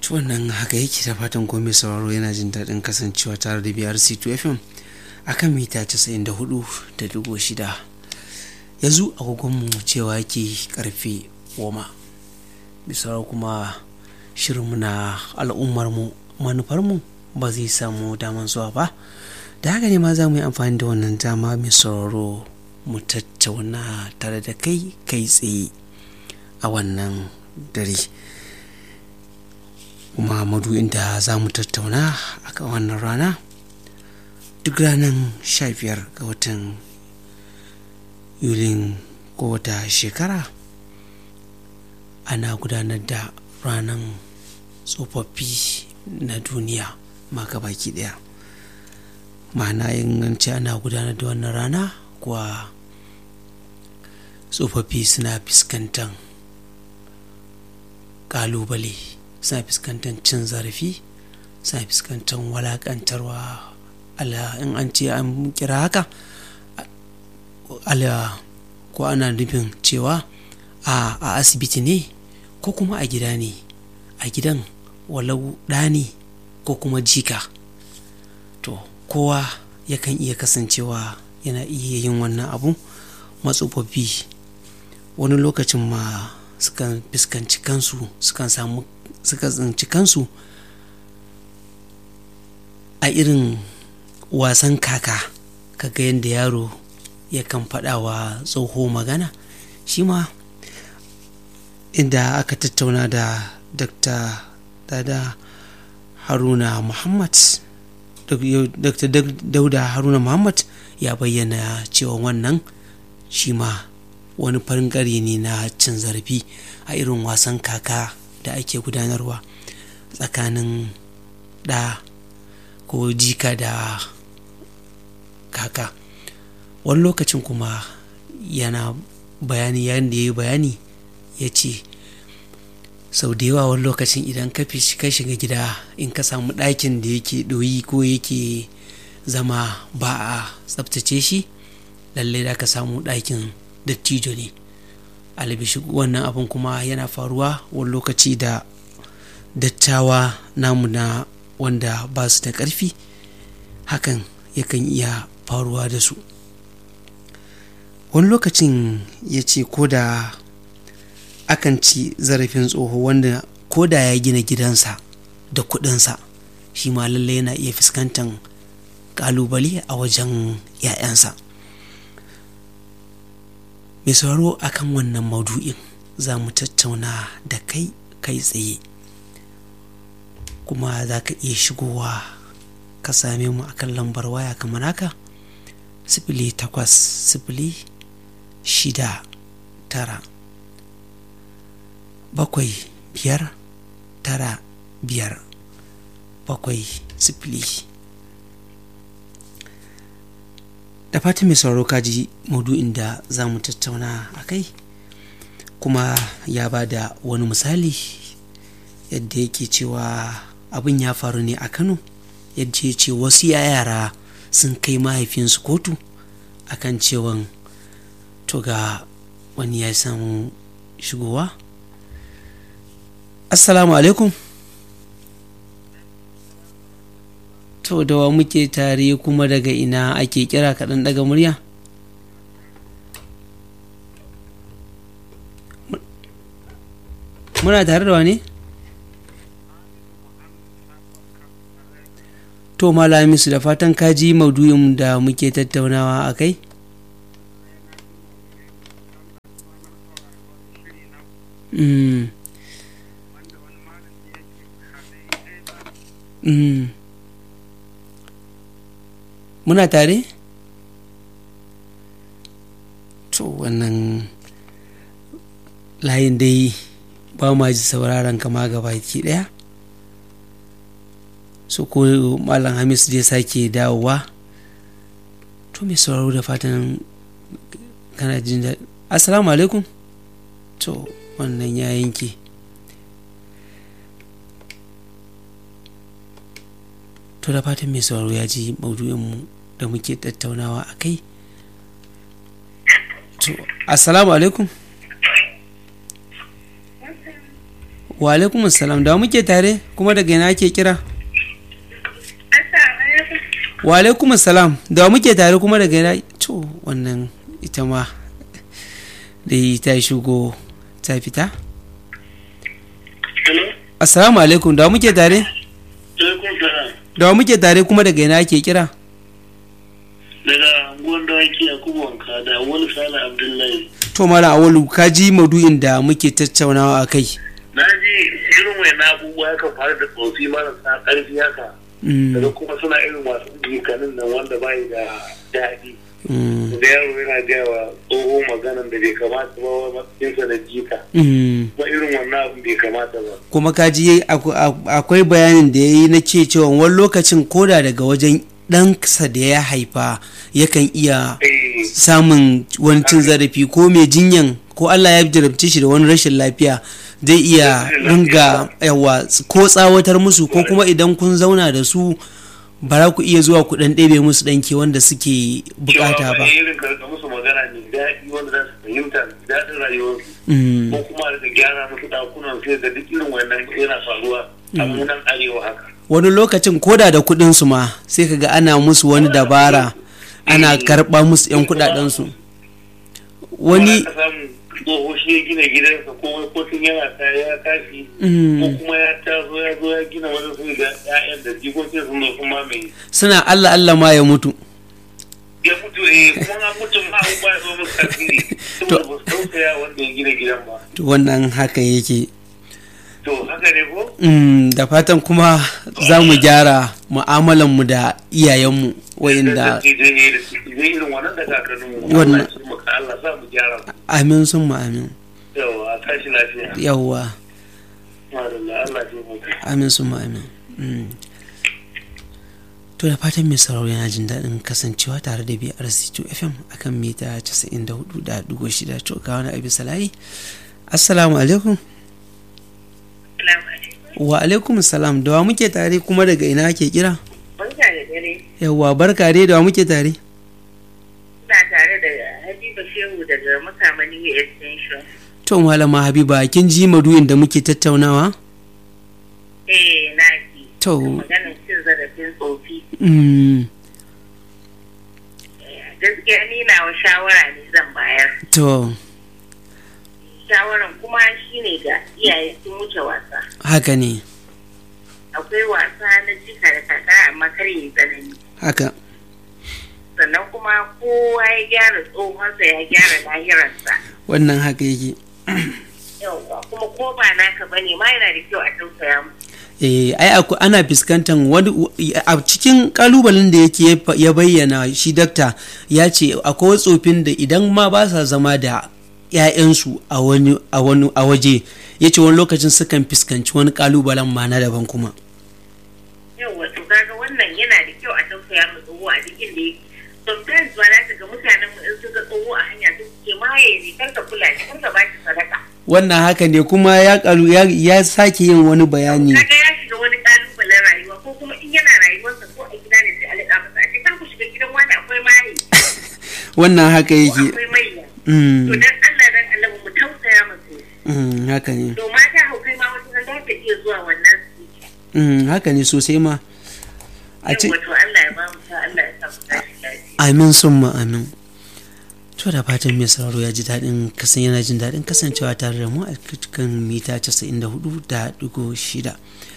wannan haka yake da fatan komai sauraro yana jin daɗin kasancewa tare da brc 2 fm akan mita 94.6 yanzu agogonmu cewa yake karfe goma bisa kuma shirinmu na al'ummarmu manufarmu ba zai samu daman zuwa ba da haka ne ma za mu yi amfani da wannan dama mai sauraro mu tattauna tare da kai kai tsaye a wannan dare kuma madu'in da za mu tattauna a kan wannan rana duk ranar 15 ga watan yulin kowace shekara ana gudanar da ranar tsofaffi na duniya ma baki daya ma'ana inganci ana gudanar da wannan rana kuwa tsofaffi suna fuskantar kalubale suna fuskantar cin zarafi suna fuskantar walakantarwa ala in an ce an kira haka ala ko ana nufin cewa a asibiti ne ko kuma a gida ne a gidan walau ɗa ne ko kuma jika to kowa yakan iya kasancewa yana iya yin wannan abu matsofaffi wani lokacin ma sukan fuskanci kansu sukan samu suka tsinci kansu a irin wasan kaka kaga yadda yaro yakan faɗawa tsoho magana shi ma inda aka tattauna da dr dada haruna muhammad dr dauda haruna muhammad ya bayyana cewa wannan shi ma wani farin ne na cin zarafi a irin wasan kaka da ake gudanarwa tsakanin ɗa ko jika da kaka wani lokacin kuma yana bayani yayin da ya yi bayani ya ce sau da yawa wani lokacin idan ka ka shiga gida in ka samu ɗakin da yake ɗoyi ko yake zama ba a tsabtace shi lallai da ka samu ɗakin dattijo ne albishi wannan abin kuma yana faruwa wani lokaci da dattawa namu na wanda ba su da ƙarfi hakan yakan iya faruwa da su wani lokacin ya ce ko da akan ci zarafin tsoho wanda ko da ya gina gidansa da kudinsa shi ma lallai yana iya fuskantar kalubale a wajen 'ya'yansa mai sauraro akan wannan maudu'in za mu tattauna da kai kai tsaye kuma za ka iya shigowa ka same mu akan lambar waya kamar haka sifili takwas sifili shida tara bakwai biyar tara biyar bakwai sifili da fatan mai sauraro kaji maudu'in da za mu tattauna a kai kuma ya ba da wani misali yadda yake cewa abin ya faru ne a kano yadda ya ce wasu yara sun kai mahaifinsu kotu akan cewan to ga wani ya samu shigowa assalamu alaikum to da wa muke tare kuma daga ina ake kira kaɗan daga murya muna tare da wani to malamisu da fatan kaji maudu'in da muke tattaunawa a kai Mm. Mm. muna tare? to wannan layin dai ba ma ji sauraron kama gabaki daya so ko malam hamis zai sake dawowa to mai sauraro da fatan kana jin daɗi assalamu alaikum to wannan ya yanke to da fatan mai sauraro ya ji maudu'inmu da muke tattaunawa a kai to assalamu alaikum wa alaikum salam da muke tare kuma daga ina ake kira wa alaikum salam da muke tare kuma daga ina to wannan ita ma da ta shigo ta fita assalamu alaikum da muke tare da muke tare kuma daga ina ake kira daga anguwan dawaki a kubanka da wani sala abdullahi to mala awalu ka ji maudu'in da muke tattaunawa a kai na ji irin mai na abubuwa ya kan faru da tsofi marasa ƙarfi haka daga kuma suna irin wasu jikanin nan wanda bai da daɗi da yaro yana gaya wa tsoho maganan da bai kamata ba wa matsayinsa da jika kuma irin wannan abin bai kamata ba kuma ka ji akwai bayanin da ya yi na ce cewa wani lokacin koda daga wajen ɗansa da ya haifa yakan iya samun wani cin zarafi ko mai jinyan ko Allah ya jarabce shi da wani rashin lafiya zai iya ringa yawa ko tsawatar musu ko kuma idan kun zauna da su ba za ku iya zuwa ku dan ɗebe musu ɗanke wanda suke bukata ba. irin karka musu magana ne daɗi wanda za su fahimta daɗin rayuwarsu. ko kuma da gyara musu ɗakunan sai da duk irin wannan yana faruwa a munan arewa haka. wani lokacin koda da kuɗin su ma sai kaga ana musu wani dabara ana karɓa musu 'yan kuɗaɗensu. wani tsoho shi ya gina gidansa ko wani kotun yana ta ya tashi ko kuma ya taso ya zo ya gina wani sun ga ƴaƴan da jikokin sun zo sun mamaye suna Allah Allah ma ya mutu ya mutu eh kuma an mutu ma an ba zo musu tasiri saboda ba su tausaya wanda ya gina gidan ba to wannan haka yake to haka ne ko da fatan kuma za mu gyara mu'amalanmu da iyayenmu wa'inda wannan amin sun mu amin yawa tashi lafiya yawa Allah amin sun mu amin to da fatan mai sauraro yana jin daɗin kasancewa tare da BRC2 FM akan mita 94.6 to ga wani abi salayi assalamu alaikum wa alaikum salam da wa muke tare kuma daga ina ake kira barka da dare yawwa barka dai da wa muke tare ina tare da habiba shehu daga makamani extension to malama habiba kin ji madu'in da muke tattaunawa eh na ji to maganin cin zarafin tsofi mm, gaskiya ni na wa shawara ne zan bayar to shawaran kuma shine ga iyaye sun wuce wasa haka ne akwai wasa na jika da kaka amma kar yi tsanani haka sannan kuma kowa ya gyara tsohonsa ya gyara lahirarsa wannan haka yake yauwa kuma ko ba naka bane ma yana da kyau a tausaya mu eh ai aku- ana fuskantar wani a cikin kalubalen da yake ya bayyana shi dakta ya ce akwai tsofin da idan ma ba sa zama da 'ya'yansu a wani a wani a waje ya ce wani lokacin sukan fuskanci wani kalubalen ma na daban kuma yauwa to kaga wannan yana da kyau a tausaya mu tsoho a duk inda yake sometimes ba za ka ga mutanen mu in suka tsoho a hanya duk ke maye ne kar ka kula shi kar ka ba shi sadaka wannan haka ne kuma ya karu ya, ya sake yin wani bayani kaga ya shiga wani kalubalen rayuwa ko kuma in yana rayuwarsa ko a gida ne sai a liƙa masa a ce kar ku shiga gidan wani akwai maye wannan haka ko yake akwai maiya mm, to dan Allah dan Allah mu tausaya musu mm, haka ne to mata haukai ma wata za ta iya zuwa wannan su mm, haka ne sosai ma a ce yau wato Allah ya ba mu sa Allah ya sa mu tashi lafiya amin sun amin to da fatan mai sauraro ya ji daɗin kasan yana jin daɗin kasancewa tare da mu a cikin mita 94.6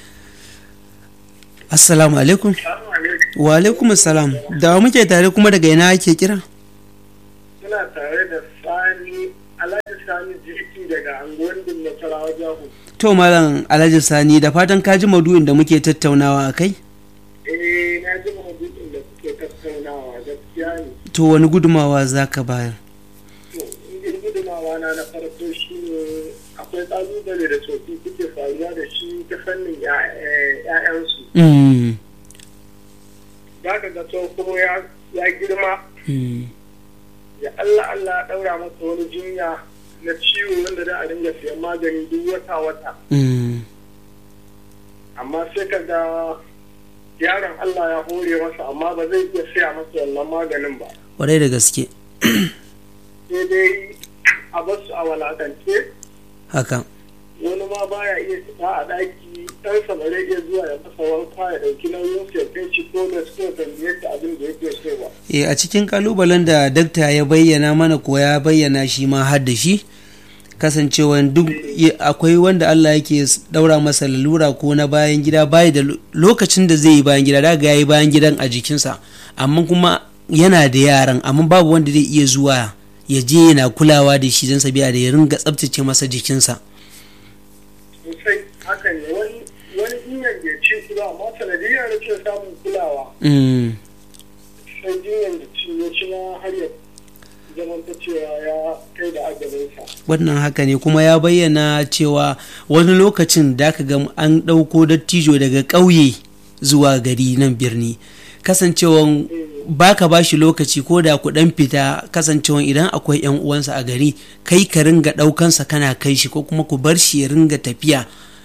assalamu alaikum wa alaikum assalam da wa muke tare kuma daga ina ake kira Suna tare da Sani Alhaji Sani Jiki daga anguwan din Nasarawa Jahu. to malam alhaji sani da fatan ka ji maudu'in da muke tattaunawa a kai Eh na ji maudu'in da suke tattaunawa gaskiya ne. to wani gudumawa za ka bayar To in gudumawa na na farko shi ne akwai ƙalubale da tsofi suke faruwa da shi ta fannin ya- eh, 'ya'yansu. Mm, Za ka ga tsoho ya ya girma mm, ya Allah Allah ya ɗaura masa wani jinya na ciwo wanda za a dinga siyan magani duk wata-wata. mm, amma sai ka ga yaron Allah ya hore masa amma ba zai iya siya masa wannan maganin ba kwarai da gaske sai dai a basu a walakance haka wani ma baya iya fita a ɗaki ɗansa ba zai iya zuwa ya masa wanka ya ɗauki nauyin sa ya kai shi ko da su tambaye shi abin da yake so ba. e a cikin kalubalen da dakta ya bayyana mana ko ya bayyana shi ma har da shi kasancewa duk akwai wanda Allah yake daura masa lalura ko na bayan gida bayi da lokacin da zai yi bayan gida daga ya yi bayan gidan a jikinsa amma kuma yana da yaran amma babu wanda zai iya zuwa ya je yana kulawa da shi don sabiya da ya ringa tsabtace masa jikinsa sosai hakan ne wani wani jinyar da ci kula amma sanadiyar da ke samun kulawa sai jinyar da ci ya ci na har ya zamanta cewa ya kai da agabinsa wannan haka ne kuma ya bayyana cewa wani lokacin da aka ga an ɗauko dattijo daga ƙauye zuwa gari nan birni kasancewan baka ba shi lokaci ko da ku dan fita kasancewan idan akwai yan uwansa a gari kai ka ringa ɗaukansa kana kai shi ko kuma ku bar shi ya ringa tafiya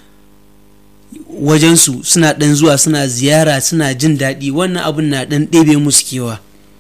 wajensu suna ɗan zuwa suna ziyara suna jin daɗi wannan abun na ɗan ɗebe musu kewa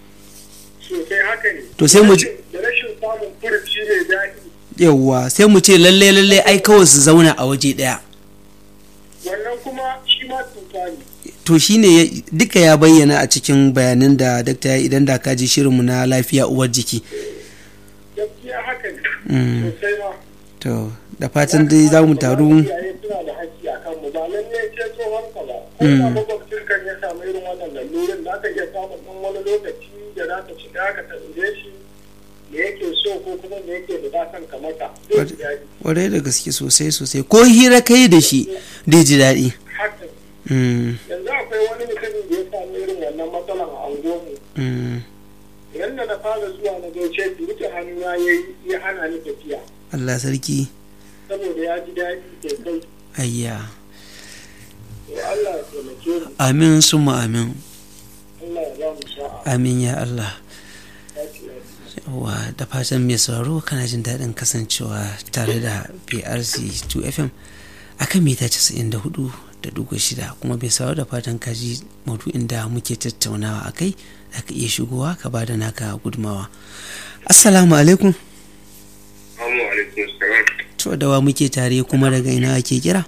sosai haka ne to sai mu da rashin samun furuci ne daɗi yawwa sai mu ce lalle lalle ai kawai su zauna a waje ɗaya wannan kuma shi ma cuta ne to shine duka ya bayyana a cikin bayanan da dakta ya idan da ka ji shirinmu na lafiya uwar jiki gaskiya haka ne sosai ma to da fatan dai za mu taru iyaye suna da haƙƙi a kanmu ba lalle ce tsohon ka ba ko da makwabcin kan ya samu irin wannan lalurin za ka iya samun ɗan wani lokaci da za ka shiga ka tambaye shi me yake so ko kuma me yake bukatan ka mata zai ji daɗi kwarai da gaske sosai sosai ko hira kai da shi zai ji daɗi haka Mm, yanzu akwai wani mutumin da ya samu irin wannan matsalan a anguwanmu mm. yadda na fara zuwa na gaishe shi rike hannu ya yi ya hana ni tafiya Allah sarki saboda ya ji daɗi sosai ayya to Allah ya taimake mu amin summa amin Allah ya ba mu sa'a amin ya Allah ya ce ya wa da fatan mai sauraro kana jin daɗin kasancewa tare da PRC 2 FM akan mita 94 da dugu shida kuma bai sauraro da fatan kaji maudu'in da muke tattaunawa a kai za ka iya shigowa ka ba da naka gudumawa assalamu alaikum Assalamu alaikum salam to da wa muke tare kuma daga ina ake kira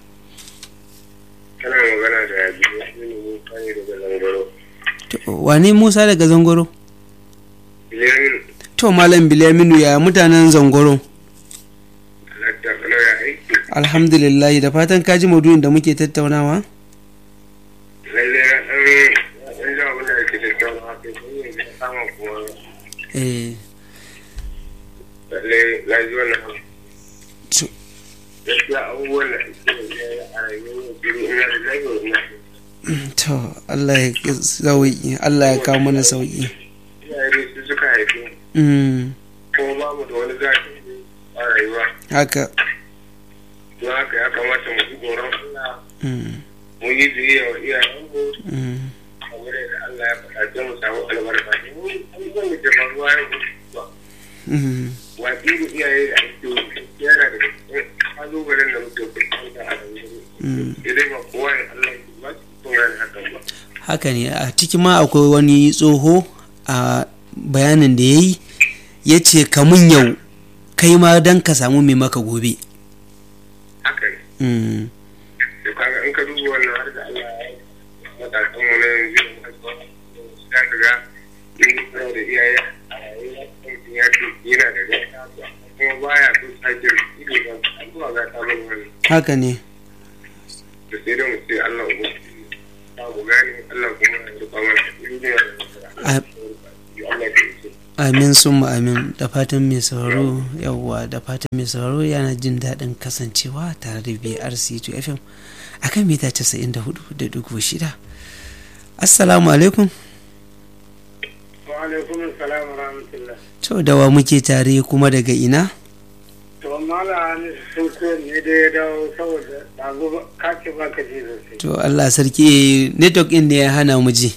kana magana da Bilyaminu Musa ne daga Zangaro To, wane musa daga zangoro Bilyaminu to malam bilaminu ya mutanen zangoro Alhaji Kalau ya aiki alhamdulillah da fatan kaji maudu'in da muke tattaunawa lalle na ɗan ɗan ji abin da ake tattaunawa kai sun yi da samun kuma eh lalle na ji wannan abu. to, gaskiya abubuwan da ake yi a rayuwar yau ina da lafiya ina to Allah ya sauki Allah ya kawo mana sauki iyaye su suka haife mu mm, kuma ba mu da wani zaɓi a rayuwa haka don haka ya kamata mu ji tsoron Allah mm, mu yi biyayya wa iyayenmu mm, kamar yadda Allah ya faɗa don mu samu albarka domin abubuwan da ke faruwa yau ba mm, watsi da iyaye da ake yi yana da cikin kalubalen da muke fuskanta a rayuwa mm. idan ba kowa ne Allah ya ba su kun gane hakan ba haka ne a ciki ma akwai wani tsoho a bayanin da ya yi ya ce kamun yau kai ma don ka samu mai maka gobe haka ne mm, to kaga in ka duba wannan har da Allah ya yi matasan mu na yanzu da muka za ka ga in kana da iyaye a rayuwa mutum ya ce yana da gata kuma baya so sake ido ba zuwa ga ta bane wani haka ne da sai dai mu ce Allah ubu ba mu gane Allah kuma ya rufa mana duniya da A- Allah ya ce amin sun amin da fatan mai sauraro yawwa da fatan mai sauraro yana jin daɗin kasancewa tare da brc 2 fm a kan mita 94.6 assalamu alaikum wa alaikum assalam wa rahmatullah to da wa muke tare kuma daga ina to mala ne sun ko ne da ya dawo saboda dago ka ce ba ka ji sosai to allah sarki network ɗin ne ya hana mu ji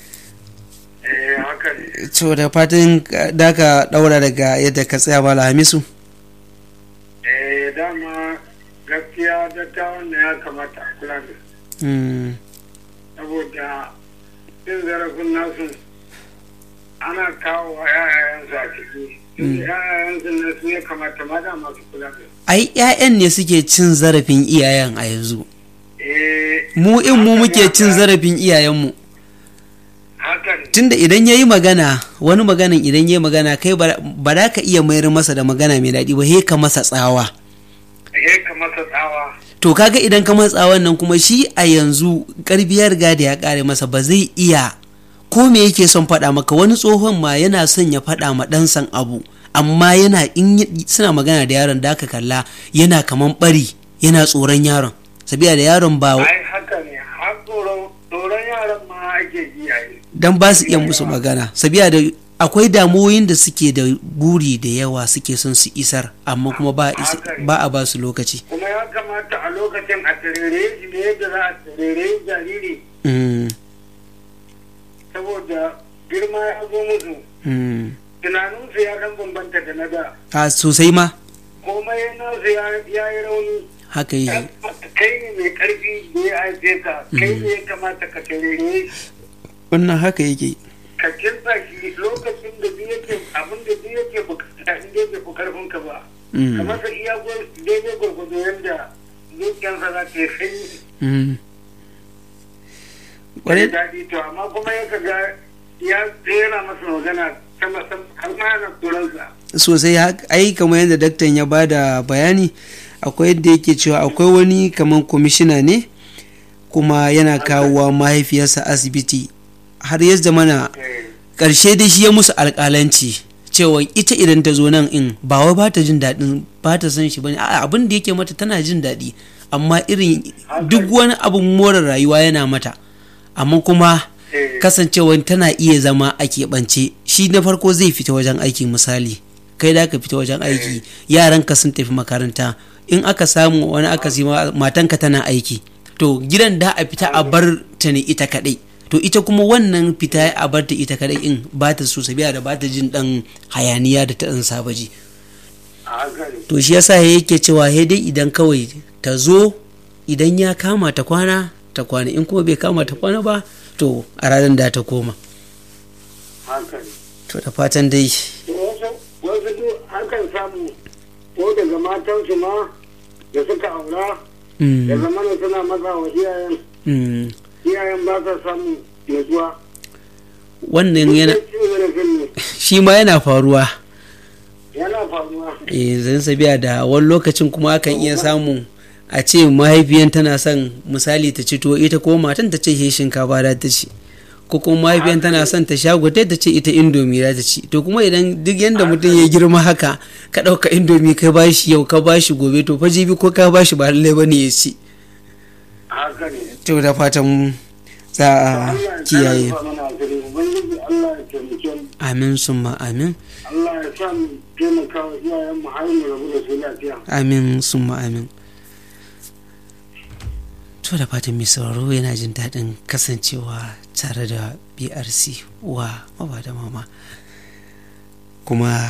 eh haka ne to da fatan da ka ɗaura daga yadda ka tsaya mala hamisu eh dama gaskiya dattawan ne ya kamata a kula da su Mm, saboda cin zarafin nasu ana kawo wa yayayensu a ciki yayayensu ne su ya kamata ma da masu kula da ai 'ya'yan ne suke cin zarafin iyayen a yanzu eh mu in mu muke cin zarafin iyayenmu haka ne tunda idan ya yi magana wani maganan idan ya yi magana kai ba ba za ka iya mayar masa da magana mai daɗi ba he ka masa tsawa ya kamata tsawa to kaga idan ka masa tsawon nan kuma shi a yanzu karfi ya riga da ya kare masa ba zai iya ko me yake son faɗa maka wani tsohon ma yana son ya faɗa ma ɗansan abu amma yana in yi- suna magana da yaron da aka kalla yana kaman bari yana tsoron yaron sabiya da yaron ba ai haka ne har tsoron tsoron yaran ma ake ji a yi dan ba su iya musu magana sabiya da akwai damuwoyin da suke da buri da yawa suke son su isar amma kuma ba a is- ba a ba su lokaci kuma ya kamata a lokacin a tarere shi da yadda za a tarere jariri Mm, saboda girma ya zo musu mm. tunaninsu ya dan bambanta da na da a sosai ma komai nasu ya ya yi rauni haka yi kai ne mai karfi da ya haife ka kai ne ya kamata ka tarere shi wannan haka yake ka kinsa shi lokacin da biyu yake abin da biyu yake bukata in dai bai fi karfin ka ba Mm, kamar ka iya gwar- daidai gwargwado yadda zuciyarsa za ta yi sanyi mm. da Kwarai- daɗi to amma kuma ya kaga ya tsera masa magana sama sama har ma yana turansa sosai hak- ai kamar yadda daktan ya ba da bayani akwai yadda yake cewa akwai wani kamar kwamishina ne kuma yana kawowa mahaifiyarsa asibiti har ya zamana ƙarshe dai shi ya musu alƙalanci cewa ita idan ta zo nan in ba wai ba ta jin daɗin ba ta son shi bane a'a abin da yake mata tana jin daɗi amma irin duk wani abin more rayuwa yana mata amma kuma Eh. kasancewa tana iya zama a keɓance shi na farko zai fita wajen aiki misali kai da ka fita wajen aiki yaranka sun tafi makaranta in aka samu wani aka matanka tana aiki to gidan da a fita a bar ta ne ita kadai to ita kuma wannan fita a bar ta ita kadai in ba ta so sabiya da ba ta jin dan hayaniya da ta dan saba ji a hankali to shi yasa yake cewa he dai idan kawai ta zo idan ya kama ta kwana ta kwana in kuma bai kama ta kwana ba to a ranar da ta koma hankali to da fatan dai to wasu wasu duk hakan samu ko daga matansu ma da suka aura mm, da zamana suna maza wa iyayen mm, iyayen ba sa samun nutsuwa wannan yana Duk cin zarafin ne shi ma yana faruwa yana faruwa eh zan sabiya da wani lokacin kuma akan iya samu a ce mahaifiyan tana son misali ta ci tuwo ita ko matan ta ce he shinkafa da ta ci ko kuma mahaifiyan tana son ta sha gwate ta ce ita indomi za ta ci to kuma idan duk yanda mutum ya girma haka ka ɗauka indomi ka bashi yau ka bashi gobe to fa jibi ko ka bashi ba lallai bane ya ci haka ne to da fatan za a Allah ya kiyaye kara mana asiri ubangiji Allah ya taimake mu amin summa amin Allah ya sa mu taimaka wa iyayen mu har mu rabu da su lafiya amin summa amin to da fatan mai sauraro yana jin daɗin kasancewa tare da brc wa maba da mama kuma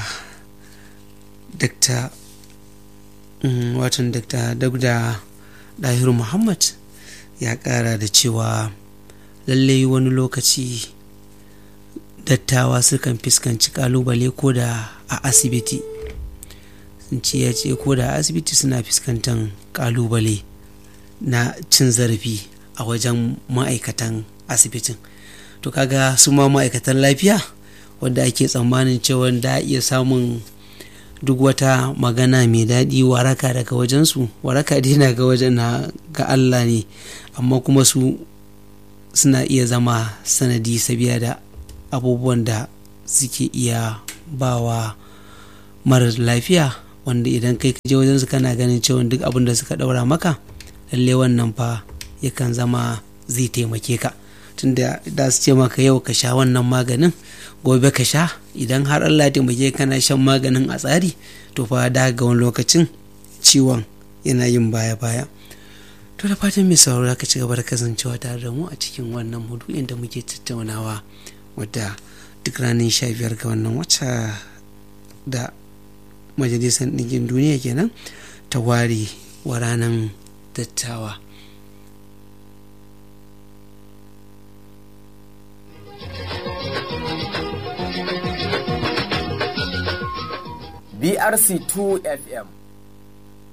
dr mm, watan dr dagda dahiru muhammad ya ƙara da cewa lallai wani lokaci dattawa sukan fuskanci kalubale ko da a asibiti sun ce ya ce ko da a asibiti suna fuskantar kalubale na cin zarafi a wajen ma'aikatan asibitin to kaga su ma ma'aikatan lafiya wanda ake tsammanin cewa da iya samun duk wata magana mai daɗi waraka daga wajensu waraka dai na ga wajen na ga Allah ne amma kuma su suna iya zama sanadi sabiya da abubuwan da suke iya bawa marar lafiya wanda idan kai je wajen su kana ganin cewa duk abin da suka ɗaura maka lalle wannan fa yakan zama zai taimake ka tunda da su ce maka yau ka sha wannan maganin gobe ka sha idan har Allah ya taimake kana shan maganin a tsari to fa da ga wani lokacin ciwon yana yin baya baya to da fatan mai sauraro ka ci gaba da kasancewa tare da mu a cikin wannan maudu'in da muke tattaunawa wadda duk ranar sha biyar ga wannan wata da majalisar ɗinkin duniya kenan ta ware wa ranar dattawa BRC2 FM